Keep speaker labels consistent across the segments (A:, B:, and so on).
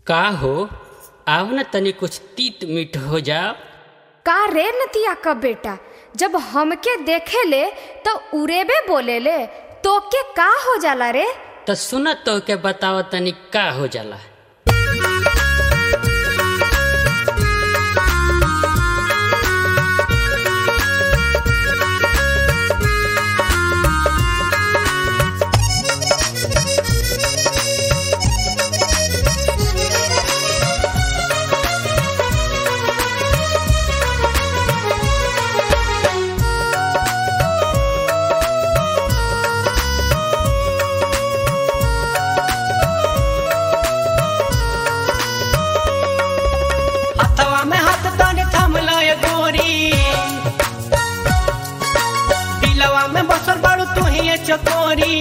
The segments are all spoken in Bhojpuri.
A: का हो आव न तनी कुछ तीत मीठ हो जाओ
B: का रे नतिया का बेटा जब हमके देखे ले तो उरेबे बोले ले तोके का हो जाला रे
A: तो सुन तो के बताओ तनी का हो जाला
C: हथवा में हाथ तने थम लय गोरी दिलवा में बसल बाड़ू तू ही ये चकोरी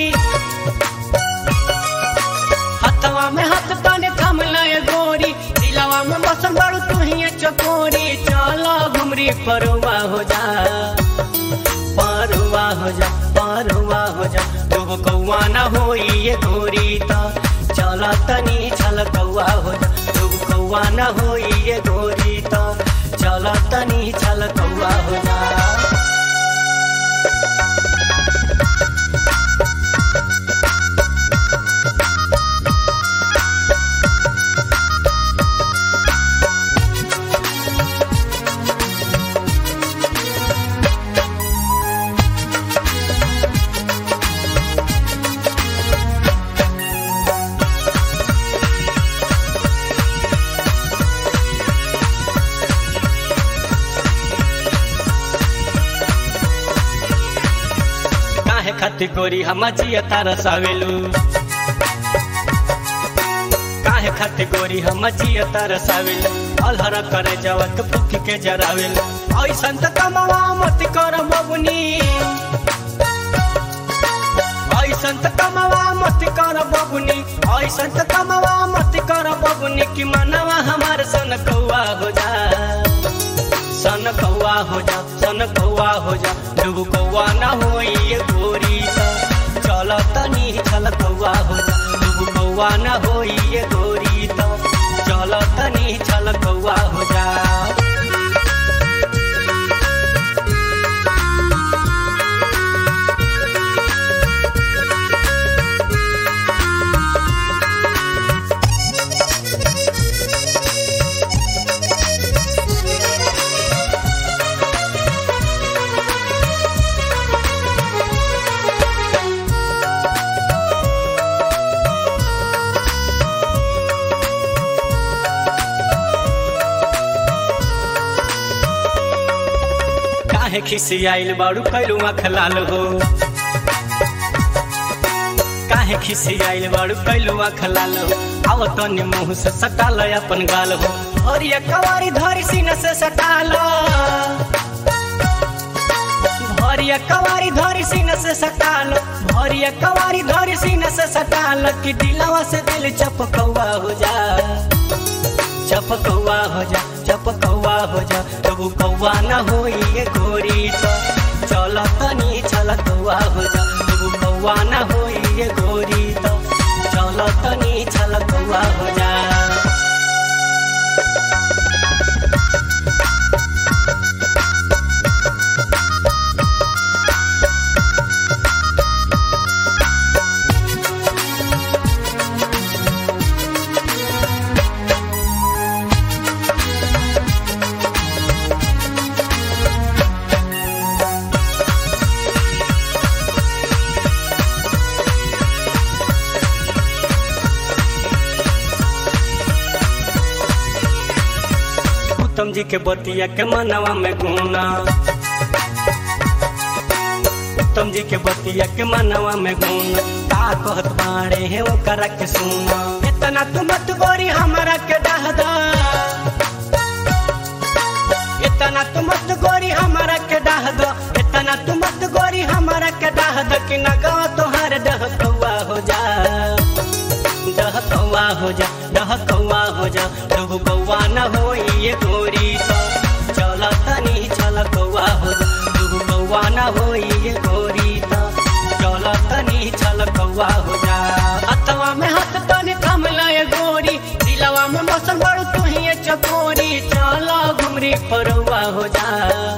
C: हथवा में हाथ तने थम लय गोरी दिलवा में बसल बाड़ू तू ही ये चकोरी चलो घुमरी परुआ हो जा परुआ हो जा परुआ हो जा तू कौआ ना होई ये गोरी तो चला तनी छल कौआ हो जा तू कौआ ना होई ये गोरी तो चला तनी छल कौआ हो जा काहे खातिर गोरी हम जिया तारा सावेलू काहे खातिर गोरी हम जिया तारा सावेलू अलहर करे जवत फुकी के जरावेलू ऐसन त कमवा मत कर बबुनी ऐसन त कमवा मत कर बबुनी ऐसन त कमवा मत कर बबुनी कि मनवा हमार सन कौआ हो जा सन कौआ हो जा सन कौआ हो जा डूब कौआ ना होई ये गोरी त चल तनी चल कौआ हो जा डूब कौआ ना होई ये गोरी त चल तनी चल कौआ हो जा काहे खिसी आइल बाड़ू कैलू आँख लाल हो काहे खिसी आइल बाड़ू कैलू आँख लाल हो आव तनी मुंह से सटाल अपन गाल हो हरिया कवारी धरी सीना से सटाल भरिया कवारी धरी सीना से सटाल भरिया कवारी धरी सीना से सटाल कि दिलवा से दिल चपकौआ हो जा चपकौआ हो जा चपकौआ हो जा तबु कौआ न होई ये गोरी तो चल तनी चल कौआ हो जा तबु कौआ न होई ये गोरी तो चल तनी चल कौआ हो जा उत्तम जी के बतिया के मनवा में गुना उत्तम जी के बतिया के मनवा में गुना का कहत बाड़े है ओकरा के सुना इतना तू मत गोरी हमरा के डहदा इतना तू मत गोरी हमरा के डहदा इतना तू मत गोरी हमरा के डहदा कि ना गावा तोहार डह कौआ हो जा डह कौआ हो जा डह कौआ हो जा डह कौआ न होई ये गोरी तो चल तनी चल कौआ हो जा डह कौआ न होई ये गोरी तो चल तनी चल कौआ हो जा दिलवा में बसल बड़ तू ही चकोरी चला घुमरी परवा हो जा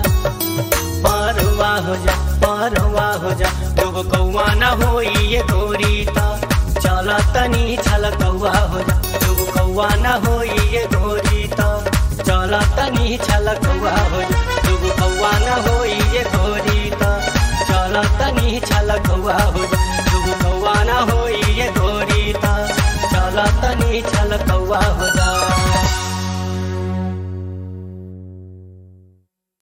C: परवा हो जा परवा हो जा दुगो कौआ न होई ये गोरी ता चला तनी छल कौआ हो जा दुगो कौआ न होई ये गोरी ता चला तनी छल कौआ हो जा दुगो कौआ न होई ये गोरी ता चला तनी छल कौआ हो जा दुगो कौआ न होई ये गोरी ता चला तनी छल कौआ हो जा